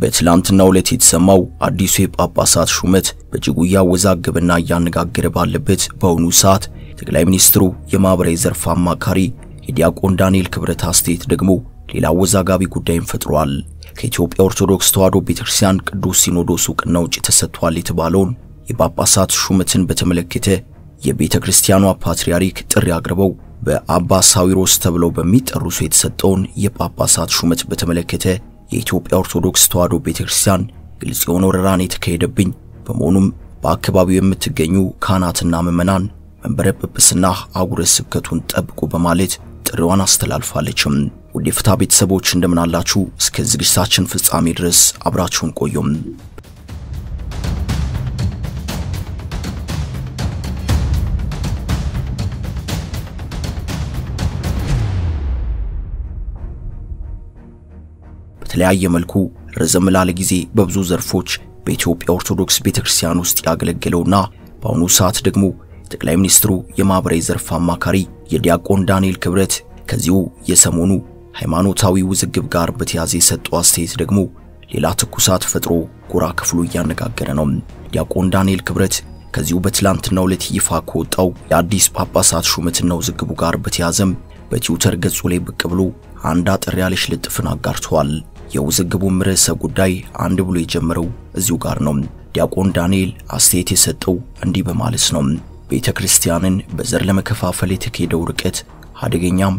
በትላንትናው ዕለት የተሰማው አዲሱ የጳጳሳት ሹመት በእጅጉ እያወዛገበና እያነጋገረ ባለበት በአሁኑ ሰዓት ጠቅላይ ሚኒስትሩ የማኅበራዊ ዘርፍ አማካሪ የዲያቆን ዳንኤል ክብረት አስተያየት ደግሞ ሌላ አወዛጋቢ ጉዳይን ፈጥሯል። ከኢትዮጵያ ኦርቶዶክስ ተዋሕዶ ቤተክርስቲያን ቅዱስ ሲኖዶስ ዕውቅና ውጭ ተሰጥቷል የተባለውን የጳጳሳት ሹመትን በተመለከተ የቤተ ክርስቲያኗ ፓትርያርክ ጥሪ አቅርበው በአባ ሳዊሮስ ተብለው በሚጠሩ ሰው የተሰጠውን የጳጳሳት ሹመት በተመለከተ የኢትዮጵያ ኦርቶዶክስ ተዋሕዶ ቤተክርስቲያን ግልጽ የሆነ ወረራን የተካሄደብኝ በመሆኑም በአካባቢው የምትገኙ ካህናትና ምዕመናን መንበረ ጵጵስና አህጉረ ስብከቱን ጠብቁ በማለት ጥሪዋን አስተላልፋለችም። ውድ የፍትሐ ቤተሰቦች እንደምን አላችሁ? እስከ ዝግጅታችን ፍጻሜ ድረስ አብራችሁን ቆዩም። በተለያየ መልኩ ረዘም ላለ ጊዜ በብዙ ዘርፎች በኢትዮጵያ ኦርቶዶክስ ቤተክርስቲያን ውስጥ ያገለገለውና በአሁኑ ሰዓት ደግሞ ጠቅላይ ሚኒስትሩ የማኅበራዊ ዘርፍ አማካሪ የዲያቆን ዳንኤል ክብረት ከዚሁ የሰሞኑ ሃይማኖታዊ ውዝግብ ጋር በተያያዘ የሰጠው አስተያየት ደግሞ ሌላ ትኩሳት ፈጥሮ ጎራ ክፍሉ እያነጋገረ ነው። ዲያቆን ዳንኤል ክብረት ከዚሁ በትላንትናው ዕለት ይፋ ከወጣው የአዲስ ጳጳሳት ሹመትና ውዝግቡ ጋር በተያያዘም በትዊተር ገጹ ላይ ብቅ ብሎ አንድ አጠር ያለች ልጥፍን አጋርተዋል። የውዝግቡም ርዕሰ ጉዳይ አንድ ብሎ የጀመረው እዚሁ ጋር ነው። ዲያቆን ዳንኤል አስተያየት የሰጠው እንዲህ በማለት ነው። ቤተ ክርስቲያንን በዘር ለመከፋፈል የተካሄደው ርቀት አደገኛም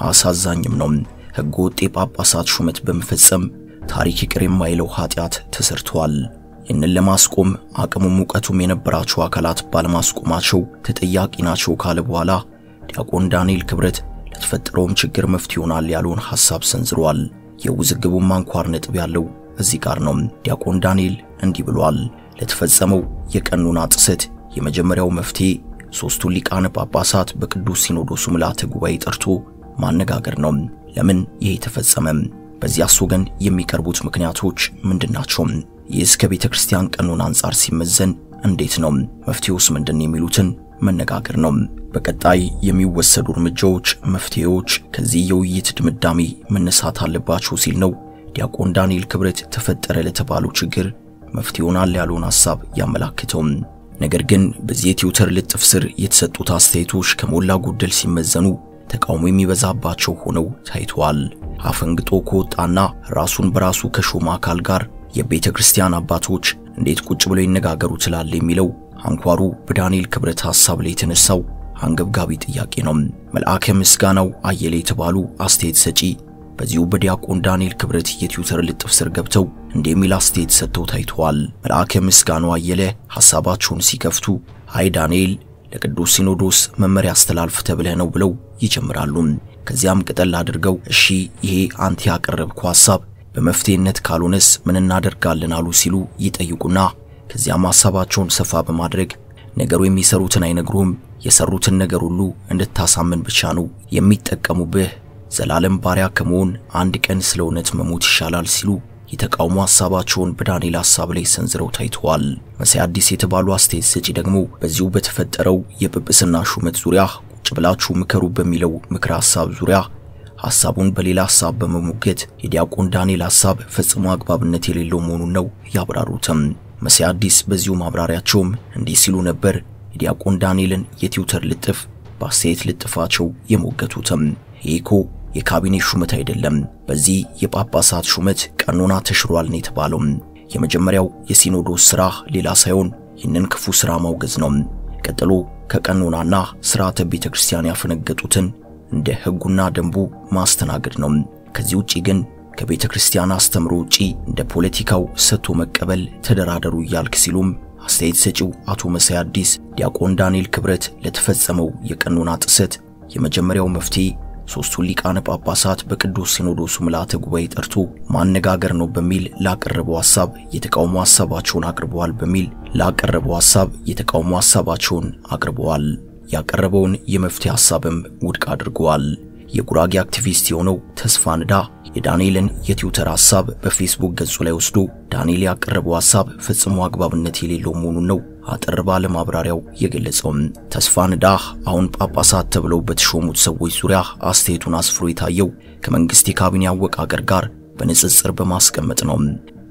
አሳዛኝም ነው። ሕገ ወጥ የጳጳሳት ሹመት በመፈጸም ታሪክ ይቅር የማይለው ኃጢአት ተሰርቷል። ይህንን ለማስቆም አቅሙም እውቀቱም የነበራቸው አካላት ባለማስቆማቸው ተጠያቂ ናቸው ካለ በኋላ ዲያቆን ዳንኤል ክብረት ለተፈጠረውም ችግር መፍትሄ ይሆናል ያለውን ሐሳብ ሰንዝሯል። የውዝግቡን አንኳር ነጥብ ያለው እዚህ ጋር ነው። ዲያቆን ዳንኤል እንዲህ ብሏል። ለተፈጸመው የቀኖና ጥሰት የመጀመሪያው መፍትሄ ሦስቱን ሊቃነ ጳጳሳት በቅዱስ ሲኖዶሱ ምልዓተ ጉባኤ ጠርቶ ማነጋገር ነው። ለምን ይሄ ተፈጸመ? በዚያስ ወገን የሚቀርቡት ምክንያቶች ምንድናቸው? ይህስ ከቤተ ክርስቲያን ቀኖና አንጻር ሲመዘን እንዴት ነው? መፍትሄውስ ምንድን የሚሉትን መነጋገር ነው። በቀጣይ የሚወሰዱ እርምጃዎች፣ መፍትሄዎች ከዚህ የውይይት ድምዳሜ መነሳት አለባቸው ሲል ነው ዲያቆን ዳንኤል ክብረት ተፈጠረ ለተባለው ችግር መፍትሄ ይሆናል ያለውን ሐሳብ ያመላክተው። ነገር ግን በዚህ የትዊተር ልጥፍ ስር የተሰጡት አስተያየቶች ከሞላ ጎደል ሲመዘኑ ተቃውሞ የሚበዛባቸው ሆነው ታይተዋል። አፈንግጦ ከወጣና ራሱን በራሱ ከሾመ አካል ጋር የቤተ ክርስቲያን አባቶች እንዴት ቁጭ ብለው ይነጋገሩ ትላል የሚለው አንኳሩ በዳንኤል ክብረት ሐሳብ ላይ የተነሳው አንገብጋቢ ጥያቄ ነው። መልአከ ምስጋናው አየለ የተባሉ አስተያየት ሰጪ በዚሁ በዲያቆን ዳንኤል ክብረት የትዊተር ልጥፍ ስር ገብተው እንደሚል አስተያየት ሰጥተው ታይተዋል። መልአከ ምስጋናው አየለ ሐሳባቸውን ሲከፍቱ አይ ዳንኤል ለቅዱስ ሲኖዶስ መመሪያ አስተላልፍ ተብለህ ነው ብለው ይጀምራሉ። ከዚያም ቅጠል አድርገው እሺ ይሄ አንተ ያቀረብከው ሐሳብ በመፍትሄነት ካልሆነስ ምን እናደርጋለን አሉ ሲሉ ይጠይቁና ከዚያም ሐሳባቸውን ሰፋ በማድረግ ነገሩ የሚሰሩትን አይነግሩህም፣ የሰሩትን ነገር ሁሉ እንድታሳምን ብቻ ነው የሚጠቀሙብህ፣ ዘላለም ባሪያ ከመሆን አንድ ቀን ስለ እውነት መሞት ይሻላል ሲሉ የተቃውሞ ሐሳባቸውን በዳንኤል ሐሳብ ላይ ሰንዝረው ታይተዋል። መሳይ አዲስ የተባሉ አስተያየት ሰጪ ደግሞ በዚሁ በተፈጠረው የጵጵስና ሹመት ዙሪያ ቁጭ ብላችሁ ምከሩ በሚለው ምክረ ሐሳብ ዙሪያ ሐሳቡን በሌላ ሐሳብ በመሞገት የዲያቆን ዳንኤል ሐሳብ ፈጽሞ አግባብነት የሌለው መሆኑን ነው ያብራሩትም። መሳይ አዲስ በዚሁ ማብራሪያቸውም እንዲህ ሲሉ ነበር የዲያቆን ዳንኤልን የትዊተር ልጥፍ በአስተያየት ልጥፋቸው የሞገቱትም። ይህ እኮ የካቢኔ ሹመት አይደለም። በዚህ የጳጳሳት ሹመት ቀኖና ተሽሯል ነው የተባለው። የመጀመሪያው የሲኖዶስ ሥራ ሌላ ሳይሆን ይህንን ክፉ ሥራ ማውገዝ ነው። ቀጥሎ ከቀኖናና ሥርዓተ ቤተ ክርስቲያን ያፈነገጡትን እንደ ሕጉና ደንቡ ማስተናገድ ነው። ከዚህ ውጪ ግን ከቤተ ክርስቲያን አስተምሮ ውጪ እንደ ፖለቲካው ሰጥቶ መቀበል ተደራደሩ እያልክ ሲሉም አስተያየት ሰጪው አቶ መሳይ አዲስ ዲያቆን ዳንኤል ክብረት ለተፈጸመው የቀኖና ጥሰት የመጀመሪያው መፍትሄ ሦስቱን ሊቃነ ጳጳሳት በቅዱስ ሲኖዶሱ ምልዓተ ጉባኤ ጠርቶ ማነጋገር ነው በሚል ላቀረበው ሐሳብ የተቃውሞ ሐሳባቸውን አቅርበዋል በሚል ላቀረበው ሐሳብ የተቃውሞ ሐሳባቸውን አቅርበዋል። ያቀረበውን የመፍትሄ ሐሳብም ውድቅ አድርገዋል። የጉራጌ አክቲቪስት የሆነው ተስፋ ንዳ የዳንኤልን የትዊተር ሐሳብ በፌስቡክ ገጹ ላይ ወስዶ ዳንኤል ያቀረበው ሐሳብ ፈጽሞ አግባብነት የሌለው መሆኑን ነው አጠር ባለ ማብራሪያው የገለጸውም። ተስፋ ንዳ አሁን ጳጳሳት ተብለው በተሾሙት ሰዎች ዙሪያ አስተያየቱን አስፍሮ የታየው ከመንግስት የካቢኔ አወቃቀር ጋር በንጽጽር በማስቀመጥ ነው።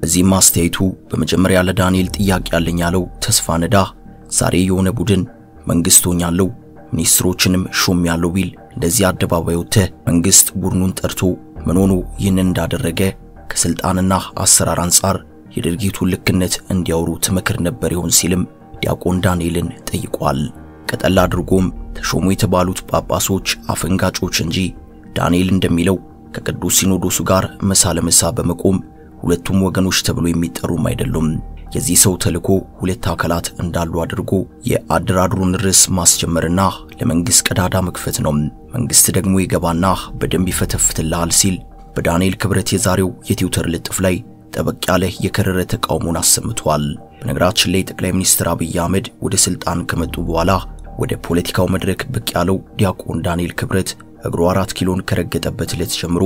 በዚህም አስተያየቱ በመጀመሪያ ለዳንኤል ጥያቄ ያለኝ ያለው ተስፋ ነዳ ዛሬ የሆነ ቡድን መንግስት ሆኛለሁ ሚኒስትሮችንም ሾም ያለው ቢል እንደዚህ አደባባይ ወጥተህ መንግስት ቡድኑን ጠርቶ ምን ሆኖ ይህንን እንዳደረገ ከስልጣንና አሰራር አንጻር የድርጊቱን ልክነት እንዲያወሩ ትመክር ነበር ይሆን ሲልም ዲያቆን ዳንኤልን ጠይቋል። ቀጠል አድርጎም ተሾሙ የተባሉት ጳጳሶች አፈንጋጮች እንጂ ዳንኤል እንደሚለው ከቅዱስ ሲኖዶሱ ጋር መሳ ለመሳ በመቆም ሁለቱም ወገኖች ተብሎ የሚጠሩም አይደሉም። የዚህ ሰው ተልእኮ ሁለት አካላት እንዳሉ አድርጎ የአደራድሩን ርዕስ ማስጀመርና ለመንግስት ቀዳዳ መክፈት ነው። መንግስት ደግሞ ይገባና በደንብ ይፈተፍትልሃል ሲል በዳንኤል ክብረት የዛሬው የትዊተር ልጥፍ ላይ ጠበቅ ያለ የከረረ ተቃውሞን አሰምቷል። በነገራችን ላይ ጠቅላይ ሚኒስትር አብይ አህመድ ወደ ስልጣን ከመጡ በኋላ ወደ ፖለቲካው መድረክ ብቅ ያለው ዲያቆን ዳንኤል ክብረት እግሩ አራት ኪሎን ከረገጠበት ዕለት ጀምሮ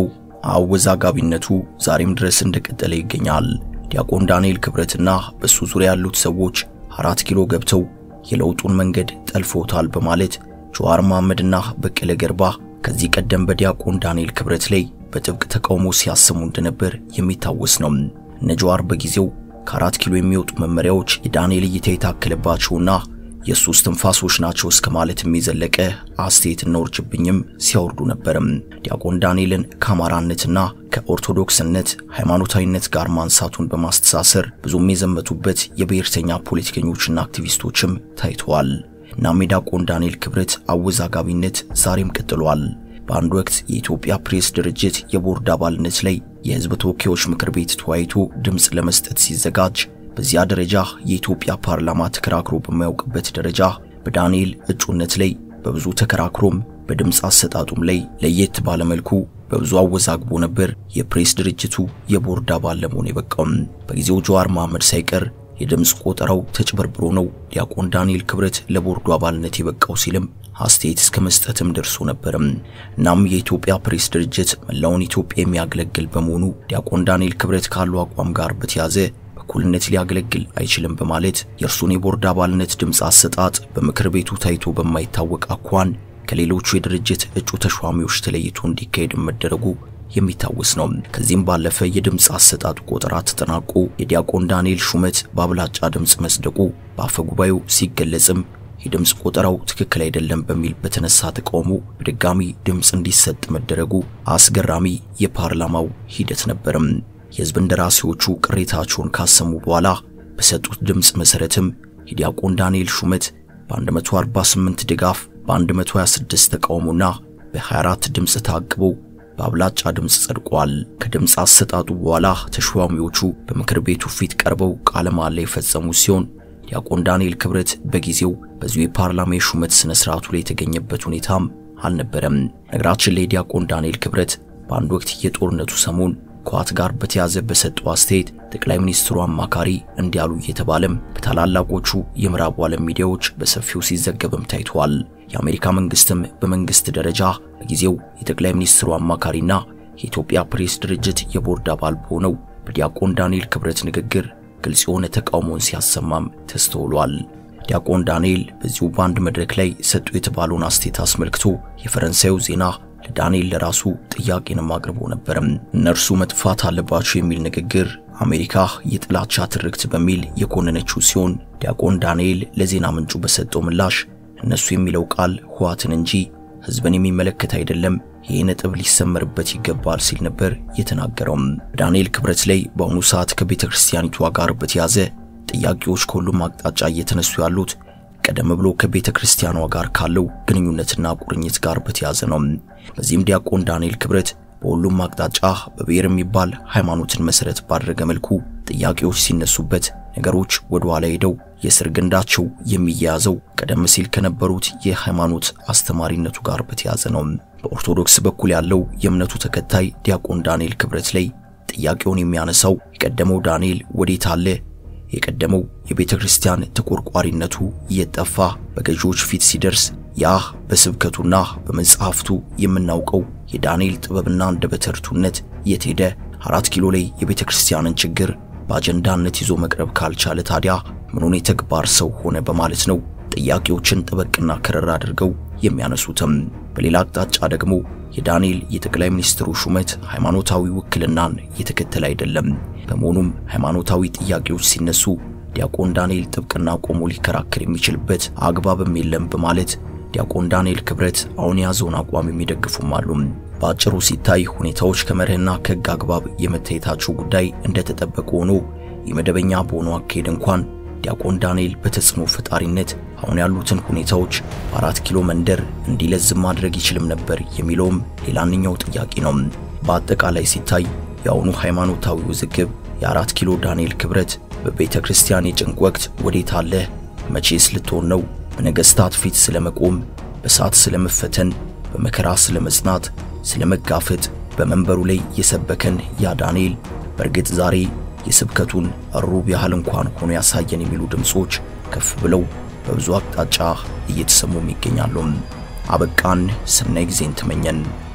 አወዛጋቢነቱ ዛሬም ድረስ እንደቀጠለ ይገኛል። ዲያቆን ዳንኤል ክብረትና በሱ ዙሪያ ያሉት ሰዎች አራት ኪሎ ገብተው የለውጡን መንገድ ጠልፎታል በማለት ጀዋር መሐመድና በቀለ ገርባ ከዚህ ቀደም በዲያቆን ዳንኤል ክብረት ላይ በጥብቅ ተቃውሞ ሲያሰሙ እንደነበር የሚታወስ ነው። እነ ጀዋር በጊዜው ከአራት ኪሎ የሚወጡ መመሪያዎች የዳንኤል እይታ የታከለባቸውና የእሱ እስትንፋሶች ናቸው እስከ ማለትም የዘለቀ አስተያየትና ውርጅብኝም ሲያወርዱ ነበርም። ዲያቆን ዳንኤልን ከአማራነትና ከኦርቶዶክስነት ሃይማኖታዊነት ጋር ማንሳቱን በማስተሳሰር ብዙም የዘመቱበት የብሔርተኛ ፖለቲከኞችና አክቲቪስቶችም ታይተዋል። እናም የዲያቆን ዳንኤል ክብረት አወዛጋቢነት ዛሬም ቀጥሏል። በአንድ ወቅት የኢትዮጵያ ፕሬስ ድርጅት የቦርድ አባልነት ላይ የሕዝብ ተወካዮች ምክር ቤት ተወያይቶ ድምፅ ለመስጠት ሲዘጋጅ በዚያ ደረጃ የኢትዮጵያ ፓርላማ ተከራክሮ በማያውቅበት ደረጃ በዳንኤል እጩነት ላይ በብዙ ተከራክሮም በድምፅ አሰጣጡም ላይ ለየት ባለመልኩ በብዙ አወዛግቦ ነበር የፕሬስ ድርጅቱ የቦርድ አባል ለመሆን የበቃውም። በጊዜው ጀዋር መሐመድ ሳይቀር የድምፅ ቆጠራው ተጭበርብሮ ነው ዲያቆን ዳንኤል ክብረት ለቦርዱ አባልነት የበቃው ሲልም አስተያየት እስከ መስጠትም ደርሶ ነበርም። እናም የኢትዮጵያ ፕሬስ ድርጅት መላውን ኢትዮጵያ የሚያገለግል በመሆኑ ዲያቆን ዳንኤል ክብረት ካለው አቋም ጋር በተያዘ በእኩልነት ሊያገለግል አይችልም በማለት የእርሱን የቦርድ አባልነት ድምፅ አሰጣጥ በምክር ቤቱ ታይቶ በማይታወቅ አኳን ከሌሎቹ የድርጅት እጩ ተሿሚዎች ተለይቶ እንዲካሄድ መደረጉ የሚታወስ ነው። ከዚህም ባለፈ የድምፅ አሰጣጡ ቆጠራ ተጠናቆ የዲያቆን ዳንኤል ሹመት በአብላጫ ድምፅ መስደቁ በአፈ ጉባኤው ሲገለጽም የድምፅ ቆጠራው ትክክል አይደለም በሚል በተነሳ ተቃውሞ በድጋሚ ድምፅ እንዲሰጥ መደረጉ አስገራሚ የፓርላማው ሂደት ነበርም። የሕዝብ እንደራሴዎቹ ቅሬታቸውን ካሰሙ በኋላ በሰጡት ድምፅ መሰረትም የዲያቆን ዳንኤል ሹመት በ148 ድጋፍ በ126 ተቃውሞና በ24 ድምፅ ታቅቦ በአብላጫ ድምፅ ጸድቋል። ከድምፅ አሰጣጡ በኋላ ተሿሚዎቹ በምክር ቤቱ ፊት ቀርበው ቃለ መሃላ የፈጸሙ ሲሆን ዲያቆን ዳንኤል ክብረት በጊዜው በዚሁ የፓርላማ የሹመት ስነ ስርዓቱ ላይ የተገኘበት ሁኔታም አልነበረም። ነገራችን ላይ ዲያቆን ዳንኤል ክብረት በአንድ ወቅት የጦርነቱ ሰሞን ከዋት ጋር በተያዘ በሰጠው አስተያየት ጠቅላይ ሚኒስትሩ አማካሪ እንዲያሉ እየተባለም በታላላቆቹ የምዕራቡ ዓለም ሚዲያዎች በሰፊው ሲዘገብም ታይቷል። የአሜሪካ መንግስትም በመንግስት ደረጃ በጊዜው የጠቅላይ ሚኒስትሩ አማካሪና የኢትዮጵያ ፕሬስ ድርጅት የቦርድ አባል በሆነው በዲያቆን ዳንኤል ክብረት ንግግር ግልጽ የሆነ ተቃውሞን ሲያሰማም ተስተውሏል። ዲያቆን ዳንኤል በዚሁ በአንድ መድረክ ላይ ሰጡ የተባለውን አስተያየት አስመልክቶ የፈረንሳዩ ዜና ለዳንኤል ለራሱ ጥያቄንም አቅርቦ ነበርም። እነርሱ መጥፋት አለባቸው የሚል ንግግር አሜሪካ የጥላቻ ትርክት በሚል የኮነነችው ሲሆን ዲያቆን ዳንኤል ለዜና ምንጩ በሰጠው ምላሽ እነሱ የሚለው ቃል ህዋትን እንጂ ህዝብን የሚመለከት አይደለም፣ ይህ ነጥብ ሊሰመርበት ይገባል ሲል ነበር የተናገረውም። በዳንኤል ክብረት ላይ በአሁኑ ሰዓት ከቤተ ክርስቲያኒቷ ጋር በተያዘ ጥያቄዎች ከሁሉም አቅጣጫ እየተነሱ ያሉት ቀደም ብሎ ከቤተ ክርስቲያኗ ጋር ካለው ግንኙነትና ቁርኝት ጋር በተያዘ ነው። በዚህም ዲያቆን ዳንኤል ክብረት በሁሉም አቅጣጫ በብሔር የሚባል ሃይማኖትን መሰረት ባደረገ መልኩ ጥያቄዎች ሲነሱበት ነገሮች ወደ ኋላ ሄደው የስር ግንዳቸው የሚያያዘው ቀደም ሲል ከነበሩት የሃይማኖት አስተማሪነቱ ጋር በተያዘ ነው። በኦርቶዶክስ በኩል ያለው የእምነቱ ተከታይ ዲያቆን ዳንኤል ክብረት ላይ ጥያቄውን የሚያነሳው የቀደመው ዳንኤል ወዴት አለ? የቀደመው የቤተ ክርስቲያን ተቆርቋሪነቱ እየጠፋ በገዢዎች ፊት ሲደርስ ያ በስብከቱና በመጽሐፍቱ የምናውቀው የዳንኤል ጥበብና አንደበተ ርቱዕነት የት ሄደ? አራት ኪሎ ላይ የቤተ ክርስቲያንን ችግር በአጀንዳነት ይዞ መቅረብ ካልቻለ ታዲያ ምኑን የተግባር ሰው ሆነ? በማለት ነው ጥያቄዎችን ጠበቅና ከረር አድርገው የሚያነሱትም። በሌላ አቅጣጫ ደግሞ የዳንኤል የጠቅላይ ሚኒስትሩ ሹመት ሃይማኖታዊ ውክልናን የተከተለ አይደለም። በመሆኑም ሃይማኖታዊ ጥያቄዎች ሲነሱ ዲያቆን ዳንኤል ጥብቅና ቆሞ ሊከራከር የሚችልበት አግባብም የለም በማለት ዲያቆን ዳንኤል ክብረት አሁን የያዘውን አቋም የሚደግፉም አሉ። በአጭሩ ሲታይ ሁኔታዎች ከመርህና ከሕግ አግባብ የመታየታቸው ጉዳይ እንደተጠበቀ ሆኖ የመደበኛ በሆነው አካሄድ እንኳን ዲያቆን ዳንኤል በተጽዕኖ ፈጣሪነት አሁን ያሉትን ሁኔታዎች በአራት ኪሎ መንደር እንዲለዝም ማድረግ ይችልም ነበር የሚለውም ሌላኛው ጥያቄ ነው። በአጠቃላይ ሲታይ የአሁኑ ሃይማኖታዊ ውዝግብ የአራት ኪሎ ዳንኤል ክብረት በቤተ ክርስቲያን የጭንቅ ወቅት ወዴት አለህ? መቼስ ልትሆን ነው? በነገሥታት ፊት ስለመቆም፣ በእሳት ስለመፈተን፣ በመከራ ስለመጽናት፣ ስለመጋፈጥ በመንበሩ ላይ የሰበከን ያ ዳንኤል በእርግጥ ዛሬ የስብከቱን ሩብ ያህል እንኳን ሆኖ ያሳየን የሚሉ ድምጾች ከፍ ብለው በብዙ አቅጣጫ እየተሰሙም ይገኛሉ። አበቃን። ሰናይ ጊዜን ተመኘን።